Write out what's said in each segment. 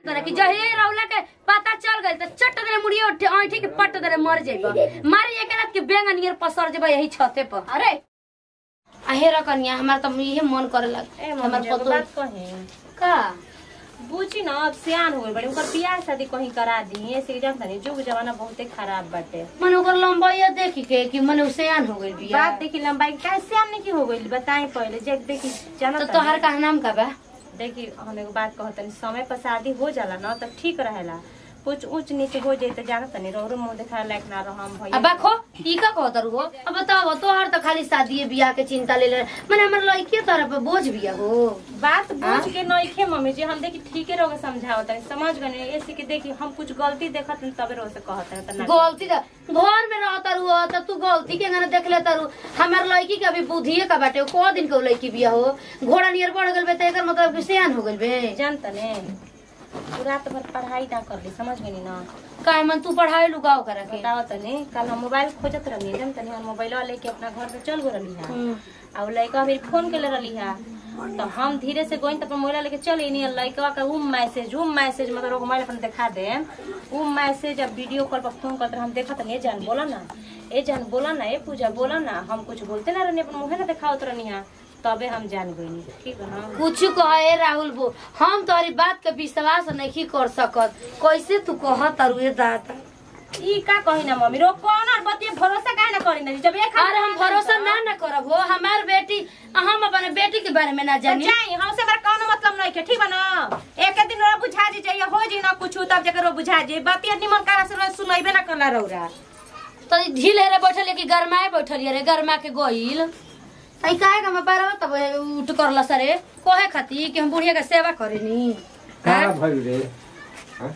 तोरा कि जहे रौला के पता चल गइल त चट देले मुड़िए उठे ऐठी के पट देले मर जाइबा मारी एक रात के बेंग नियर पसर जेबा यही छते पर अरे आ हेरा कनिया हमार त इहे मन करे लग ए हमार मम्मी एगो पतो बात कही का बुझी न अब सियान हो गइल बड़ी ओकर बियाह शादी कहीं करा दी ऐसे कि जानता नहीं जुग जमाना बहुते खराब बाटे मन ओकर लंबाई देखी के कि मन उसेयान हो गइल बिया बात देखी लंबाई का सियान नहीं की हो गइल बताई पहले जे देखी जाना तो तोहर का नाम का बा देखी हम एगो बात कहतनी समय पर शादी हो जाला ना तो ठीक रहेला कुछ ऊंच नीच हो जाए तो जानत नहीं रोरो मुंह देखा लायक ना रहो हम अब भैया बाखो ई का कहत रहो अब बताओ तोहर त खाली शादी बियाह के चिंता ले ले माने हमर लड़की तोरा पे बोझ बिया हो बात हाँ? बुझ के नइखे मम्मी जी हम देखी ठीके रहोगे समझावत है समझ गए ऐसे कि देखी हम कुछ गलती देखत नहीं तबे रोज से कहत है तना गलती त घर में रहत रहो त तू गलती के गाना देख ले तारू हमर लड़की के अभी बुद्धिए का बाटे को दिन के लड़की बिया हो घोड़ा नियर बढ़ गेल बे त एकर मतलब कि सियान हो गेल बे जानत ने तू रात भर पढ़ाई ना कर ली समझ गई ना काहे मन तू पढ़ाई लुगाओ करा के बताओ तने कल हम मोबाइल खोजत रहनी जानत ने हम मोबाइल लेके अपना घर पे चल गो रहली है हम्म। आ उ लड़का मेरी फोन के ले रहली है तो हम धीरे से गोइन तो अपन मोबाइल लेके चल नहीं लड़का का उ मैसेज उ मैसेज मतलब वो मोबाइल अपन दिखा दे उ मैसेज अब वीडियो कॉल पर फोन करते हम देखत नहीं जान बोला ना ए जान बोला ना ए पूजा बोला ना हम कुछ बोलते ना रहनी अपन मुंह ना दिखावत रहनी है तबे हम जान गई ठीक है ना कुछ कहे राहुल बो हम तोहरी बात के विश्वास नहीं कर सकत कैसे तू कह तारू ये दादा ई का कही ना मम्मी रो कौन और बतिया भरोसा काहे ना करी ना जब एक हाथ अरे हम भरोसा ना ना करब हो हमार बेटी हम अपने बेटी के बारे में ना जानी जाई हमसे हमारा कौनो मतलब नहीं के ठीक बा ना एक दिन रो बुझा जी चाहिए हो जी ना कुछ तब जकर रो बुझा जी बतिया निमन करा से रो सुनइबे ना करला रौरा तो ढील हेरे बैठल कि गरमाए बैठल रे गरमा के गोइल तई काहे का मैं पारब तब उठ करला सरे कोहे खाती कि हम बुढ़िया के सेवा करेनी का हाँ? भइल रे हाँ?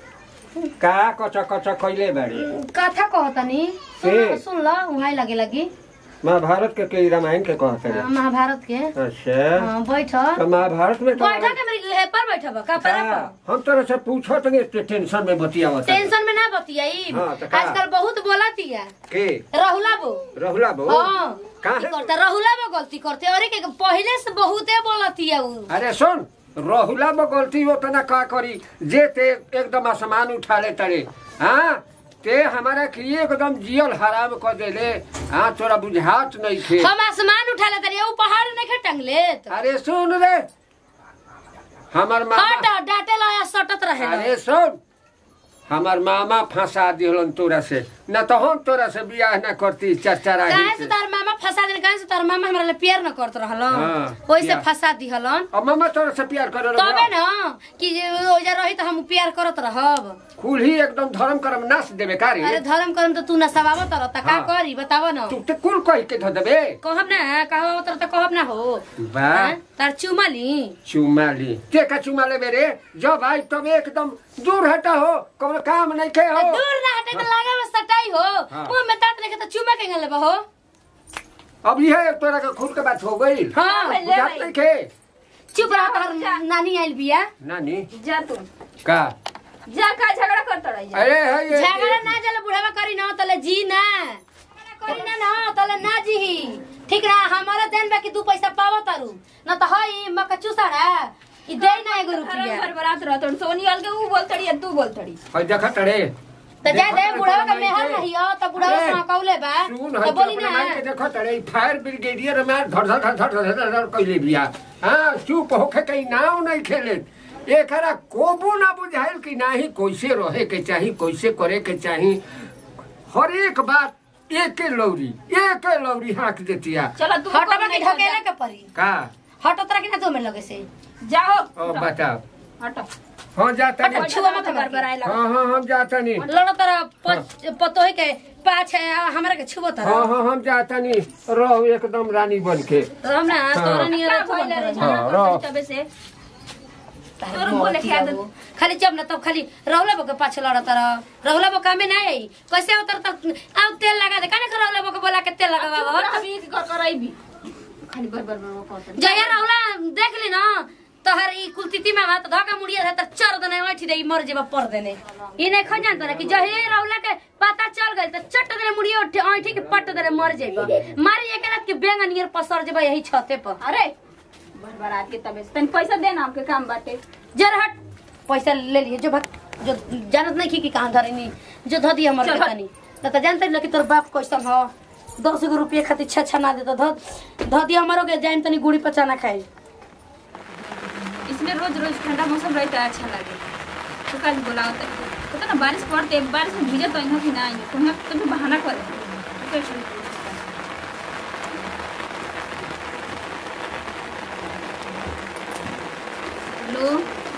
का कच कच कैले बाड़ी कथा कहतनी सुन ए। सुन ल उहाँ लगे लगी महाभारत के के रामायण के कहत रे महाभारत के अच्छा हाँ, बैठ तो महाभारत में तो बैठा के मेरी हे पर बैठब का पर का? हम तोरा से पूछत नहीं ते टेंशन में बतियावत है। टेंशन में ना बतियाई हाँ, तो का? आजकल बहुत बोलतिया के रहुला बो रहुला बो हाँ का की है? करता रहुला बो गलती करते अरे के पहले से बहुते बोलतिया उ अरे सुन रहुला में गलती होता ना का करी जे ते एकदम आसमान उठा ले तरे हाँ ते हमारा के एकदम जियल हराम कर देले हाँ तोरा बुझात नहीं थे हम आसमान उठा लेते रे उ पहाड़ नहीं खे टंग लेत अरे सुन रे हमार हट मामा डांटे ला सटत रहे अरे सुन हमार मामा फंसा दिहलन तोरा से न तो हम तोरा से बियाह न करती चरचरा काहे से तार मामा फंसा देन काहे से तार मामा हमरा ले प्यार न करत रहलन हाँ, ओइ से प्यार। फंसा दिहलन अब मामा तोरा से प्यार करे तबे न कि जे ओजा रही त हम प्यार करत रहब कुल ही एकदम धर्म कर्म नाश देवे का अरे रे धर्म कर्म त तू न सवावत रह त का हाँ। करी बताव न तू ते कुल कह के धो देबे कहब ना कहब तर त कहब ना हो बा हाँ? तार चुमा ली चुमा ली के का चुमा ले रे जब आई तब एकदम दूर हटा हो कौन काम नहीं के हो दूर ना हटे त लागे में सटाई हो हाँ। मुंह में तात लेके त चुमा के गले हो अब यह तोरा का खुद के बात हो गई हाँ बुझात नहीं के चुप रह तार नानी आइल बिया नानी जा तू का जा का झगड़ा करत रही जा अरे है ये झगड़ा ना चले बुढ़ावा करी ना तले जी ना करी ना ना तले ना जी ठीक ना हमारा देन बा कि दू पैसा पावो तारू ना तो हई मक्का चूसाड़ा ई दे ना एगो रुपया घर बरात रह तो सोनी अलगे ऊ बोलतड़ी तू बोलतड़ी है देखा तड़े तो जा दे बुढ़ावा का मेहर नहीं हो तो बुढ़ावा ए, से कौले बा सुन तो है बोली अपने ना माई के देखो तड़े फायर ब्रिगेडियर में धड़ धड़ धड़ धड़ धड़ धड़ कइले बिया हां चुप होके कहीं नाव नहीं खेले एकरा कोबू ना बुझाइल कि नाही कैसे रहे के चाही कैसे करे के चाही हर एक बात एक लौरी एक लौरी हाँक देतिया चलो तू हटवा के ढकेला के परी का हटो तोरा के ना दो में लगे से जाओ ओ बताओ हटो हाँ जाता हटो, नहीं छुआ मत घर बराए लगा हाँ हाँ हम जाता नहीं लड़ो तोरा प- पतोही के पाछे हमरा के छुबो हाँ तोरा हाँ हम जाता नहीं रहो एकदम रानी बन के तो हमरा तोरा नियर का रखो भइले रे बंद हाँ, झगड़ा रह। करतड़ी तबे से तारे तोर बोले मोती क्या आबो। खाली जब न तब खाली रहुला बो के पाछे लड़त रह रहुला बो कामे ना आई कैसे उतर तक आउ तेल लगा दे काने रहुला बो के बोला के तेल लगावा अभी कर कराइबी खाली बर बर बर करतड़ी जया रहुला देख ली ना तोहर ई कुलतिति में बात धका मुड़िया है त चर दने बैठी दे मर जेबा पर देने ई नहीं खन जानत ना कि जहे रहुला के पता चल गइल त चट देने मुड़िया उठे ऐठी के पट देने मर जेबा मारी एक रात के बेंग नियर पसर जेबा यही छते पर अरे बर बरात के तबे से तनी पैसा देना हमके काम बाटे जर हट पैसा ले लिए जो भक जो जानत नहीं की कि कहाँ धरे नहीं जो धो दिया हमर चल, बेटा नहीं न तो जानते नहीं कि तोर बाप कैसन हो दस गो रुपये खातिर छः छः ना दे तो धो धो दिया हमारो के जाइन तनी गुड़ी पचाना खाए इसमें रोज रोज ठंडा मौसम रहता है अच्छा लगे तो कल बोला होता है पता ना बारिश पड़ते बारिश में भीजे तो यहाँ की ना आएंगे तो यहाँ तो भी बहाना करे तो कैसे? हेलो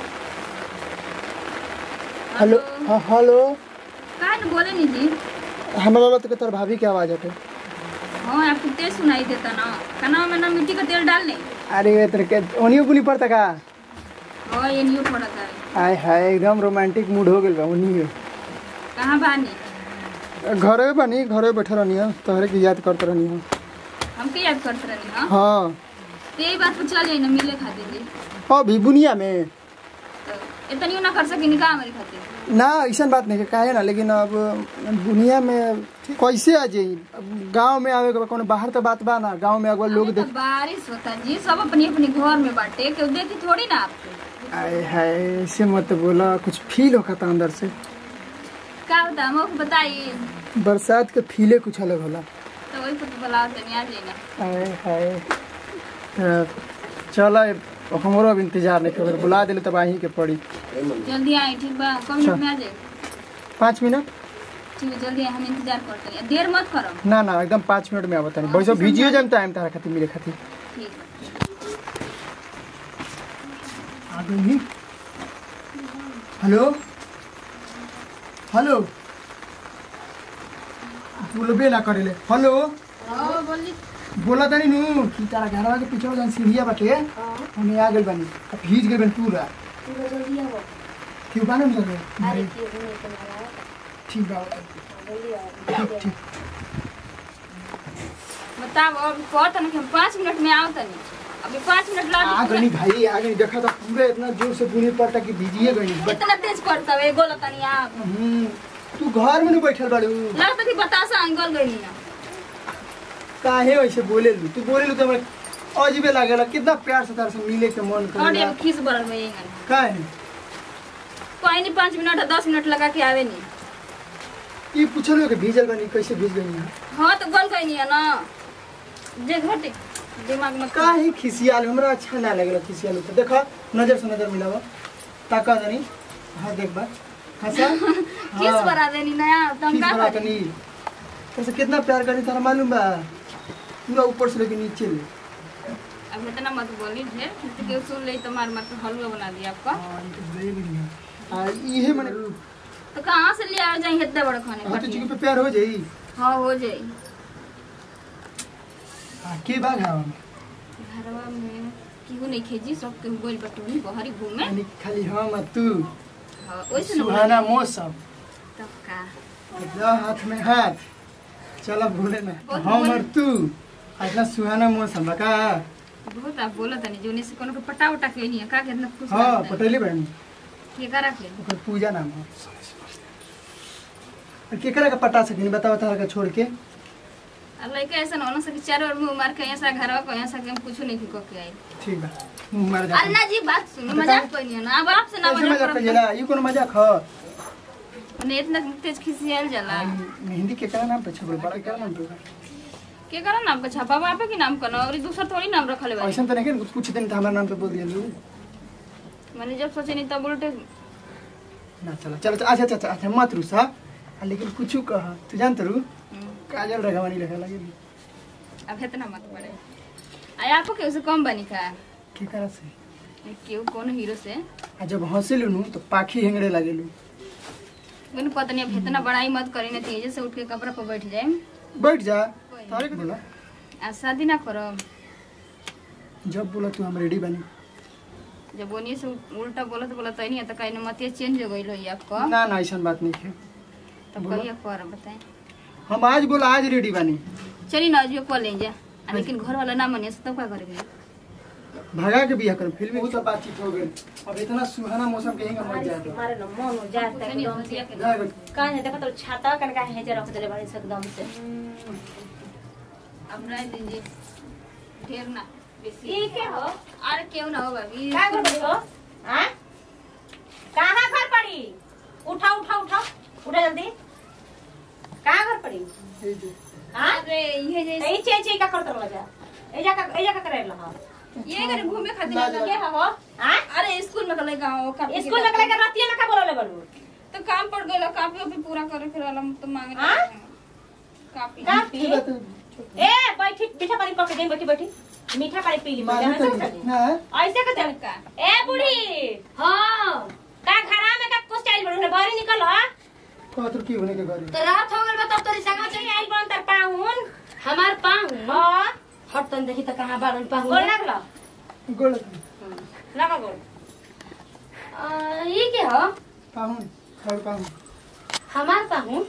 हेलो हाँ हेलो का न बोले नहीं जी हमारा लत के तोर भाभी के आवाज हटे हाँ आपको तेज सुनाई देता ना कना में ना मिट्टी का तेल डाल लें अरे ये तेरे के ओनियो बुनी पड़ता का हाँ ये नहीं पड़ता है आय हाय एकदम रोमांटिक मूड हो गेल बा ओनियो कहाँ बानी घरे बनी घरे बैठे रहनी है तोहरे की याद करते रहनी है हमके याद करते रहनी हाँ हाँ तो यही बात पर चल जाए ना मिले खातिर जी हाँ भी बुनिया में तो इतनी ना कर सके निकाह हमारे खातिर ना ऐसा बात नहीं है काहे ना लेकिन अब बुनिया में कैसे आ जाई अब गांव में आवे के बा, कोनो बाहर तो बात बा ना गांव में अगर लोग अभी तो देख बारिश होता जी सब अपने अपने घर में बांटे क्यों देखी थोड़ी ना आपको आय हाय ऐसे मत बोला कुछ फील होता था अंदर से क्या होता है हमको बताइए बरसात के फीले कुछ अलग होला तो वही कुछ बुलाओ तनी आ जाइए आय हाय त चल हमरो अब इंतजार नहीं कर बुला दिले तब आही के पड़ी जल्दी आए ठीक बा कब मिनट में आ जाए पाँच मिनट ठीक है जल्दी आए हम इंतजार करते हैं देर मत करो ना ना एकदम पाँच मिनट में आवत नहीं वैसे भिजियो जाम टाइम तारा खातिर मिले खातिर ठीक आ गई हेलो हेलो बोलबे ना करेले हेलो बोला तनी नु कि तारा घरवा के पीछे जन सीढ़िया बाटे हमें आ गेल बानी अब भीज गेल बानी पूरा क्यों बाने में जरे ठीक बा ठीक ठीक बताओ अब कहता ना कि हम पाँच मिनट में आओ तनी अभी पाँच मिनट आ लग गई भाई आ गई देखा तो पूरे इतना जोर से बुनी पड़ता कि भीजिए गई बट इतना तेज करता है गोला तनी आप हम्म, तू घर में नहीं बैठल बाड़ू लगता कि बतासा अंगल गई ना काहे वैसे बोले लू तू बोले लू तो हमरा अजीबे लागेला कितना प्यार से तार से मिले के मन और करेला अब खीस बरल में यही काहे कोई नहीं पाँच मिनट दस मिनट लगा के आवे नहीं ये पूछल कि भीजल बनी कैसे भीज गई है हाँ तो गल गई नहीं है ना जे घटे दिमाग में काहे खिसियाल हमरा अच्छा ना लगेला खिसियाल तो देखा नजर से नजर मिलावा ताका दनी हाँ देख बा हंसा किस बरा देनी नया तुम खीस का बना करी? तनी कैसे कितना प्यार करी तारा मालूम बा पूरा ऊपर से लेके नीचे ले अब इतना मत बोली ढेर किसी के सुन ले तो मार मार के हलवा बना दिया आपका हाँ, ये तो बड़ी बढ़िया। आ, इहे मने तो कहाँ से ले आ जाए इतने बड़े खाने हाँ तो पड़ती चिकन पे प्यार हो जाई हाँ हो जाए हाँ, के बाग है घरवा में केहू नहीं खेजी सब केहू गोल बटोनी बहरी घूमे यानी खाली हम आ तू हाँ वैसे न सुहाना बोले। मौसम तब का द हाथ में हाथ चल बोले ना बहुत हम बोले। और तू आ इतना सुहाना मौसम बा का बहुत आप बोला तनी जोने से कोनो के पटा उटा के नहीं है का कितना खुश हाँ लगता है। पटेली बहन के का रख ले ओकर पूजा नाम है और केकरा का पटा सकिन बताओ तारा का छोड़ के अब लड़का ऐसा ना होना सके चारों ओर मुंह मार के यहाँ से घरवा को यहाँ से हम कुछ नहीं को के आई ठीक बा मुंह मार जा अरे ना जी बात सुनो मजाक कोई नहीं है ना अब आपसे ना ऐसे मजाक मजाक करो कइला ई कोनो मजाक ह ने इतना तेज खिसियाल जाला मेहंदी केकरा नाम पे छबल बड़ा केकरा नाम पे के करा नाम का छापा बापे के नाम का और दूसरा थोड़ी नाम रखले बा ऐसा तो नहीं कि कुछ दिन हमारा नाम पे बोल दिया लू मैंने जब सोचे नहीं तब उल्टे ना चला चलो अच्छा अच्छा अच्छा अच्छा मत रुसा आ, लेकिन कुछ कह तू जानत रू काजल रघवानी लगा लगे अब इतना मत पड़े आया आपको केहू से कम बनी का केकरा से केहू कौन हीरो से आ जब हंसेलू नु तो पाखी हेंगड़े लागेलू मैंने पता नहीं अब इतना बड़ाई मत करी ना तेजे से उठ के कपड़ा पर बैठ जाए बैठ जा तारे के बोला आज शादी ना करो जब बोला तू हम रेडी बनी जब बोनिए से उल्टा बोलत बोलत नहीं है तो कहीं मतिया चेंज हो गई है आपको ना ना ऐसा बात नहीं है तब कहिए कर बताएं हम आज बोला आज रेडी बनी चलिए ना अजियो कॉल ले जा आ, लेकिन घर वाला ना मने तब क्या करेंगे भगा के बिया कर फिल्म बहुत बातचीत हो गई अब इतना सुहाना मौसम कहेंगे मत जा मारे न मन हो जाता है एकदम से काहे है देखो तो छाता कन का हेजे रख देले बाड़ी से एकदम से अब रह दीजिए ढेर ना बेसी ई के हो अरे क्यों ना हो भाभी का कर हो हां कहाँ घर पड़ी उठा उठा उठा उठा जल्दी कहाँ घर पड़ी এই যে हाँ अरे ये जे ए चे चे का करत रहला जा एजा का एजा का करे लहा ये करे घूमे खातिर ना, लगा के हो हां अरे स्कूल में कल गाँव कापी स्कूल में करे रतिया में का बोलले बड़ू तो काम पड़ गइल कापी ओपी पूरा करे फिर अलम तो मांगे हाँ? कापी कापी ঠিক আছে ए बैठी मीठा पानी पक दे बैठी बैठी मीठा पानी पी ली मारू ऐसे तो कर दे। ना ऐसे कर दे का ए बूढ़ी हाँ का घरा में का कुछ आइल बड़ू ने बाहर निकल हा कहत की होने के घरे तो रात हो गल बा तब तोरी संग कहाँ आइल बन तर पाहुन हमार पाहू हां हट तन देखी त कहाँ बाड़न पाहू गोल लगला गोल लगा गोल ये के हो पाहुन और पाहुन हमार पाहू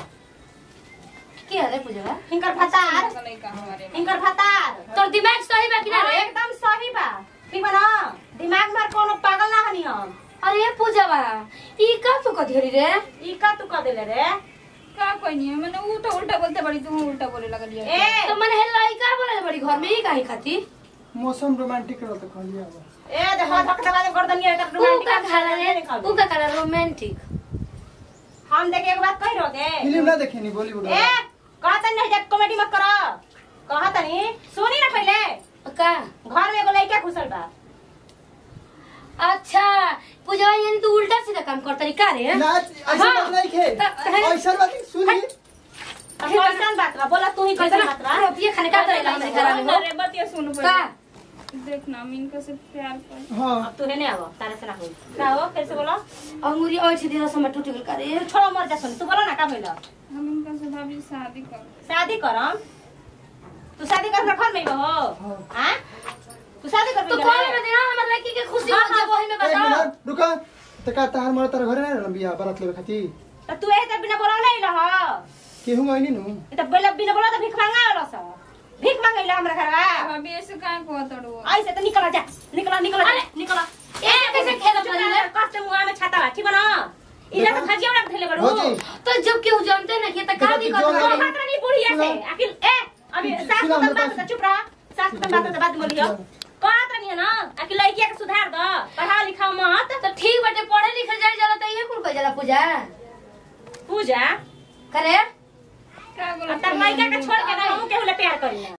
के हरे पूजा हिंकर भतार नहीं का हमारे में हिंकर भतार तोर दिमाग सही बा कि ना हाँ, रे एकदम सही बा ठीक बा ना दिमाग में कोनो पागल ना हनी हम अरे ये पूजा बा ई का तू कधेरी रे ई का तू कह देले रे का कोई नहीं है मैंने वो तो उल्टा बोलते बड़ी तू उल्टा बोले लगा लिया ए तो मन है लइका बोले बड़ी घर में ई काहे खाती मौसम रोमांटिक रहल त कहलिए अब ए देखो धक धका दे गर्दनिया एकर ऊ का रोमांटिक खाला रे ऊ का खाला रोमांटिक हम देखे एक बात कह रहे फिल्म ना देखेनी बॉलीवुड ए कहता नहीं जब कॉमेडी मत करो कहता नहीं सुनी ना पहले का घर में एगो लड़का घुसल बा अच्छा पूजा यानी तू उल्टा सीधा काम करता री का रे ना ऐसा हाँ। बात नहीं खे तो- ऐसा बात सुनी अब कैसन बात बा बोला तू ही कैसन बात बा रोटियां खाने का तरीका हमरे घर में हो अरे बतिया सुन का पड़े देखना हम इनका से प्यार कर हाँ अब तू है नहीं आवो तारे से ना होई का हो फिर से बोलो अंगूरी और छे दिला समय टूट गेल का रे छोड़ो मर जा सुन तू बोलो ना का भइला हम इनका से भाभी शादी कर शादी करम तू शादी कर घर में हो हाँ। हां तू शादी कर तो कॉल में देना हमर लड़की के खुशी हो जाए वही में एक बताओ मिनट रुका त का तार मर तार घरे ना रहल बिया बारात लेवे खातिर तो तू ए त बिना बोला नहीं रह केहू आइनी नु ए त बेला बिना बोला तो भीख मांगा वाला सा भीख मांगैला हमरा घरवा भाभी ऐसे काहे को तड़ो ऐसे तो निकल जा निकल निकल जा निकल ए कैसे खेल अपना रे कष्ट मुआ में छाता बा ठीक बा ना इला तो खजिया उड़ा धैले बड़ू भौजी तो जब केहू जानते ना कि त का देखो, दिक्कत जो तो हो लगे- मात्र नहीं बुढ़ी ऐसे अखिल ए अभी सुनो, सास हमरा तुम बात पास- तो चुप रह सास तुम बात तो बात बोलियो कहत रही है ना अखिल लड़किया के सुधार दो पढ़ा लिखा मत तो ठीक बटे पढ़े लिखे जाए जरा त ये कुल को जला पूजा पूजा करे का अब तक लड़का के छोड़ के ना हम केहू ले प्यार करी